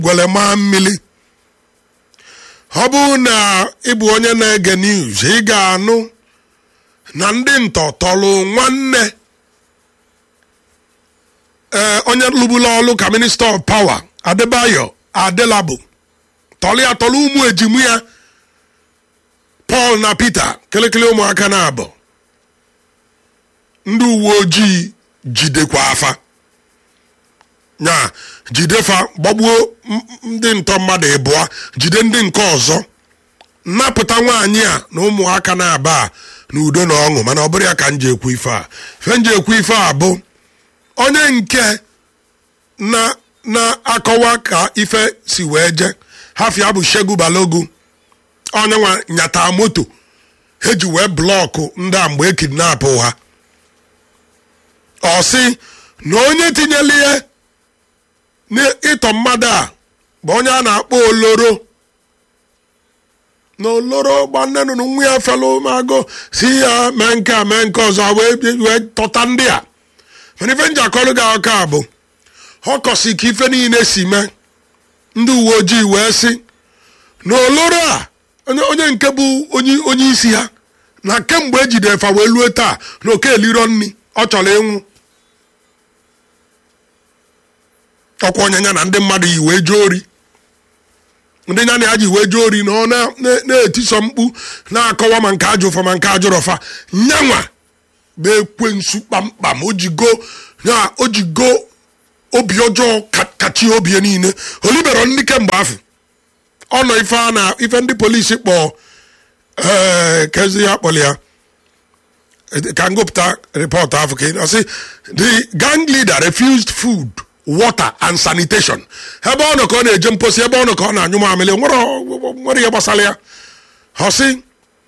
gwere maa mmiri ọ bụrụ na ịbụ onye na-ege news ị ga-anụ na ndị ntọ tọrọ nwanne ee onye lụbula ọlụ ka minista of power adebayo adelabu tọrọ ya tọrọ ụmụ ejimu ya paul na peter kelekele ụmụaka na abụ ndị uwe ojii jidekwa afa nya jidefa gbagbuo ndị ntọ mmadụ ịbụọ jide ndị nke ọzọ nnapụta nwaanyị a na ụmụaka na-aba na udo na ọṅụ mana ọ bụrụ ya ka m ji ekwu ife a ife m ji ekwu ife a bụ onye nke na na-akọwa ka ife si wee je hafia bụ shegu balogu onye nwa nyata moto eji wee blọkụ ndị a mgbe e kidnapụ ha ọ sị na onye tinyela ihe n'ịtọ mmadụ a bụ onye a na-akpọ oloro na oloro gbannenu na nwa ya fela ụmụagụ si ya mee nke a mee nke ọzọ wee wee tọta ndị a mana ife njakọrọ gị aka bụ ọ kọsi ka ife niile si mee ndị uwe ojii wee sị na oloro a onye onye nke bụ onye onye isi ha na kemgbe ejidere fa wee lue taa na oke eliro nri ọ chọrọ ịnwụ ọkwa onye ya na ndị mmadụ yi wee jee ori ndị ya na ya ji wee jee ori na ọ na- na- na-etiso mkpu na-akọwa ma nke ajọ ụfa ma nke ajọrọ fa nyanwa bụ ekwensu kpamkpam o jigo ya o jigo obi ọjọọ ka- kachie obi ya niile olibero ndị kemgbe afọ ọ nọ ife a na ife ndị polisi kpọọ ee kezi ya kpọrọ ya ka m gụpụta rịpọtụ ahụ ka ọ sị the gang leader refused food water and sanitation ebe ọ nọ ka ọ na-eje mposi ebe ọ nọ ka ọ na-anyụ mamịrị nwere nwere ihe gbasara ya ọ sị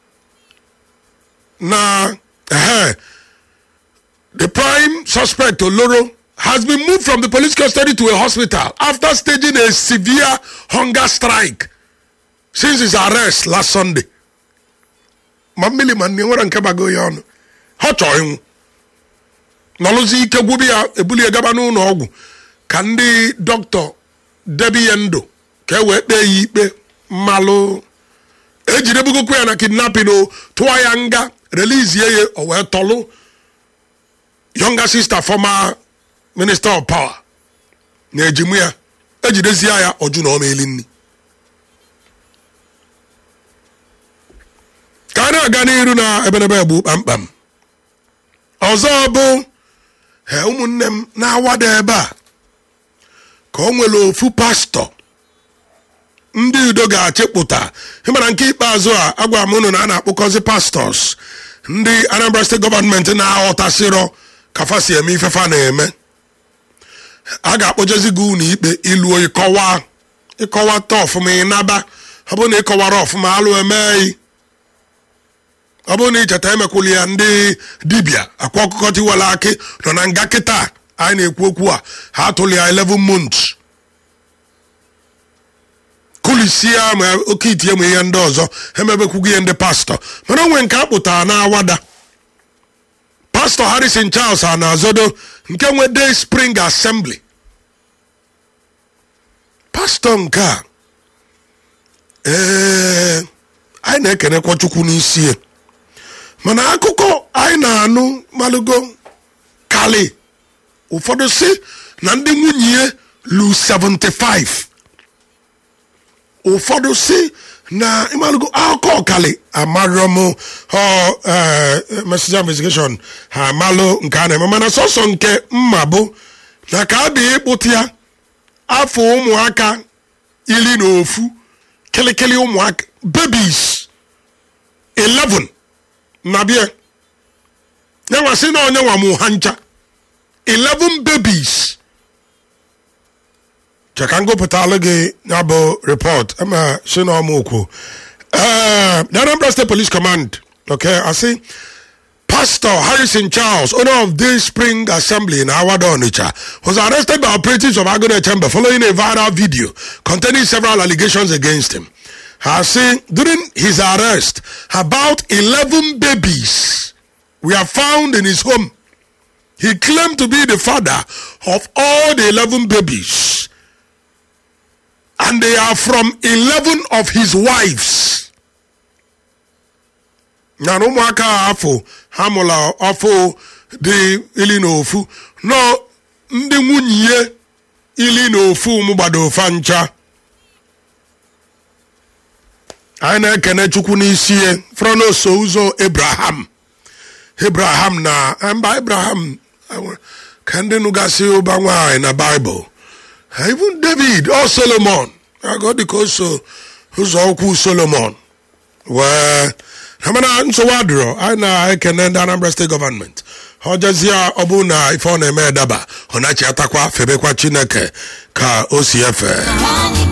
na ehe the prime suspect oloro has been moved from the police custody to a hospital after staging a severe hunger strike since his arrest last sunday ma mmiri ma nne nwere nke bago ya ọnụ ha chọọ ịnwụ nọlụzi ike gwubi ya ebulie gaba n'ụlọ ọgwụ ka ndị dọkịta debi ya ndụ ka e wee kpee ya ikpe mmalụ ejidebugokwu ya na kidnapping o tụọ ya nga relizie ya o wee tọlụ younger sister former minister of power na ejimu ya ejidezie ya ọjụ na ọmaeli nni ka a na-aga n'iru na ebenebe egbu kpamkpam ọzọ bụ he ụmụnne m na-awada ebe a ka o nwere ofu pastọ ndị udo ga-achịpụta ịmara nke ikpeazụ a agwa m unu na a na-akpụkọzi pastọs ndị anambra steeti gọọmenti na-aghọtasịrọ ka fa si eme ifefa na-eme a ga-akpọjezi gị unu ikpe iluo ịkọwa ịkọwata ọfụma ịnaba ọ bụrụ na ịkọwara ọfụma alụ emeghị ọ bụrụ na icheta emekwuli ya ndị dibịa akwa ọkụkọ tiwela akị nọ na nga kịta anyị na-ekwu okwu a ha atụli ya 11 months kulisie ma oke itinye ma ihe ndị ọzọ emebekwugo ihe ndị pastọ mana onwe nke akpụtara na awada pastọ harrison charles a na-azodo nke nwe day spring assembly pastọ nke a ee anyị na-ekenekwa chukwu n'isi ya mana akụkọ anyị na-anụ malụgo kali ụfọdụ si na ndị nwunye ya lu 75 ụfọdụ si na ịmalụgo akụkọ kali amarọ m ọ messenger investigation ha amalụ nke a na-eme mana sọsọ nke mma bụ na ka a bịa ịkpụta ya afọ ụmụaka iri na ofu kịlịkịlị ụmụaka babies 11 na bịa nyanwa sị na onye nwa mụ ha ncha 11 babies cheka ngụpụtalụ gị ya bụ report ama si na ọmụokwu the Anambra State Police Command okay I see Pastor Harrison Charles, owner of Day Spring Assembly in Awada Onitsha, was arrested by operatives of Agone Chamber following a viral video containing several allegations against him. Has seen during his arrest, about 11 babies were found in his home. He claimed to be the father of all the 11 babies. and they are from 11 of his wives na na ụmụaka a afọ ha mụla ọfụ dị ili na ofu nọ ndị nwunye ili na ofu mụ gbado ofa ncha anyị na-ekene chukwu n'isi ya frọnoso ụzọ abraham abraham na mba abraham ka ndị nụgasị ụba nwaanyị na baịbụl even david ọ solomon agọ dịka o so ụzọ ụkwụ solomon wee mana nsogbu adịrọ anyị na-ekene ndị anambra steeti gọọmenti ọ jezie ọ bụ na ife ọ na-eme daba ọ na-achị atakwa febekwa chineke ka o si efe